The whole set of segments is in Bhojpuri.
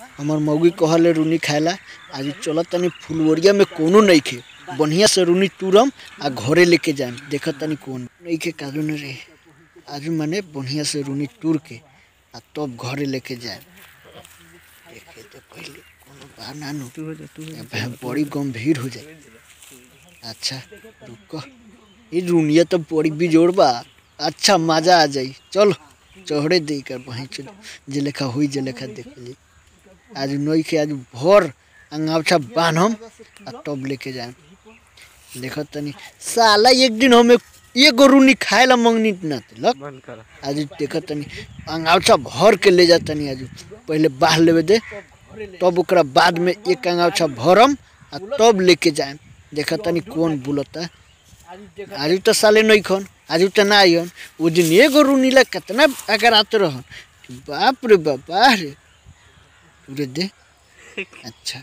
हमर मौगी कहले रूनी खाएला आज चलत तनी फुलवरिया में कोनो नइखे बढ़िया से रूनी तुरम आ घरे लेके जाम देखत तनी कौन नइखे काजू न रे आज माने बढ़िया से रूनी तुर के आ तब घरे लेके जाए देखे तो पहले कोनो बा ना नु तू हो जा तू हो जा। अब बड़ी गंभीर हो जाए अच्छा रुको ये रूनिया तो बड़ी बिजोड़ बा अच्छा मजा आ जाई चलो चढ़े दे कर वहीं चलो जे लेखा हुई जे लेखा देख ली आज नई के आज भर अंगावछा बांधम आ तब लेके जाए देखो तनी साला एक दिन हमें एगो रूनी खाए ला मंगनी ना तिलक बंद कर आज देखो तनी अंगावछा भर के ले जा तनी आज पहले बाह लेवे दे तब ओकरा बाद में एक अंगावछा भरम आ तब लेके जाए देखा तनी कौन बुलता आज तो साले नहीं खन आज तो ना आइहन वो दिन एगो रूनीला कितना अगर आते रहन बाप रे बाबा रे पूरे दे अच्छा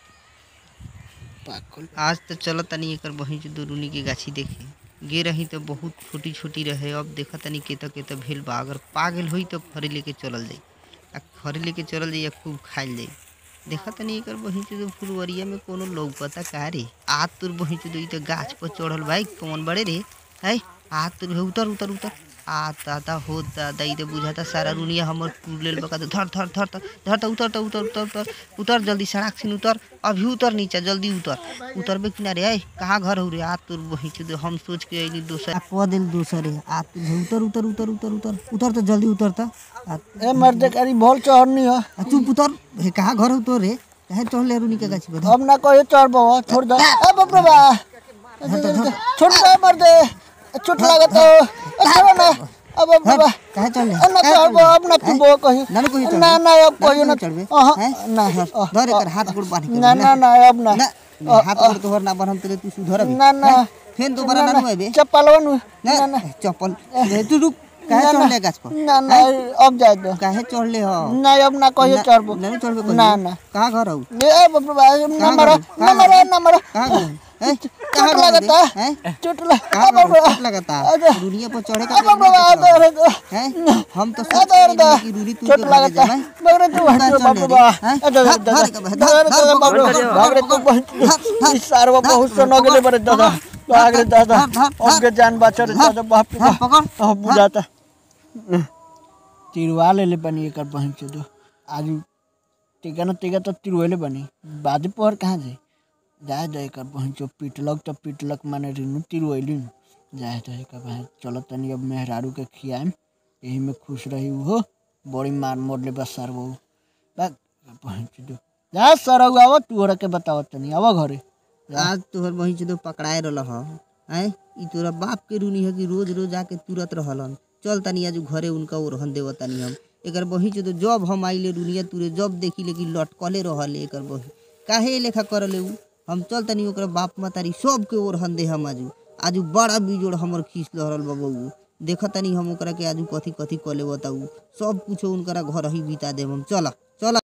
पाकल आज तो चल तनी एकर बही जो दुरुनी के गाछी देखे गे रही तो बहुत छोटी छोटी रहे अब देखा तनी केता केता भेल बा अगर पागल होई तो घरे लेके चलल जाई आ घरे लेके चलल जाई आ खूब खाइल जाई देखा तनी एकर बही जो फुलवरिया में कोनो लौकता का रे आज तोर बही जो तो गाछ पर चढ़ल भाई कौन बड़े रे है आज तोर हे उतर उतर उतर आ दादा हो दादा ई तो बुझाता सारा रुनिया हमर टूट लेल बका धर धर धर धर धर त उतर त उतर उतर उतर उतर जल्दी सड़क से उतर अभी उतर नीचे जल्दी उतर उतरबे किनारे है कहाँ घर हो रे आ तोर वहीं से हम सोच के अइली दोसर आ कह दिल दोसर है आ तू उतर उतर उतर उतर उतर उतर तो जल्दी उतर त आ ए मर्दे करी भोल चढ़नी है आ चुप उतर हे कहाँ घर हो तोर रे कहे चढ़ले रुनी के गाछी पर अब ना कहियो चढ़बो छोड़ दे ए बाप रे बा छोड़ दे मर्दे चोट लागत हो ए छोड़ो ना अब अब बाबा कहे चढ़ले ए ना चढ़बो अब ना तू बो कहीं ना ना कोई चढ़बे। ना ना अब कहियो ना चढ़बे अहाँ, हैं? ना धर एकर हाथ गोड़ बांध के ना ना ना अब ना ना हाथ गोड़ तोहर ना बांधम तेरे तू सुधर अभी ना ना फेन दोबारा ना नुएबे चप्पलवा नु ना ना चप्पल रे तू रुक काहे ना, ना। चढ़ले गाछ पर ना ना अब जाए दो काहे चढ़ले हो ना अब ना कहियो चढ़बो ना ना चढ़बे ना ना कहाँ घर हो ए बाप रे बा ना मारो ना मारो ना मारो कहाँ घर हैं? चोट घर लगता रे? हैं? चोट लग कहाँ अब घर बाप रे चोट लगता अरे। दुनिया पर चढ़े का अब बाप रे जरूरत बा है अरे तो। अरे हैं? हम तो सोच अरे रहे अरे कि रूरी तू चोट के भागे लगता जाए बाप रे तू कहाँ हट चढ़ बाप रे ले बा रे? हैं? अरे धर, दादा धर के बा, धर, दादा धर, दादा बाप रे धर, भाग रे तू बहुत इस सारवा बहुत सो नगले बरे दादा भाग रे दादा धर, धर, अब के जान बचा रे दादा बाप रे हाँ, बा पकड़ अब बुझाता तिरवा ले ले बनी एकर बहन से दो आज टीका न टीका तो तिरवले बनी बाद पर कहाँ जाए जाए दे एकर बहन चो पिटलक तो पिटलक माने रिनु तिरवैली नु जाए दे एकर बहन चलो तनी अब मेहरारू के खियाएम यही में खुश रही हो बड़ी मार मोड़ले बस सर वो बस बहन से दो जा सर आव तू हरा के बताव तनी आव घरे आज तोहर वहीं से तो पकड़ाए रहल ह हैं ई तोरा बाप के रूनी है कि रोज रोज आके तुरत रहलन चल तनी आज घरे उनका ओरहन देव तनी हम एकर बही से तो जब हम आइले रुनिया तुरे जब देखी ले कि लटकले रहले एकर बही काहे ए लेखा करले उ हम चल तनी ओकरा बाप मातारी सब के ओरहन दे हम आजू आजू बड़ा बिजोड़ हमर खींच लहरल बाबू देख तनी हम ओकरा के आजू कथी कथी कले बताऊ सब कुछ उनकरा घर ही बिता देब हम चला चला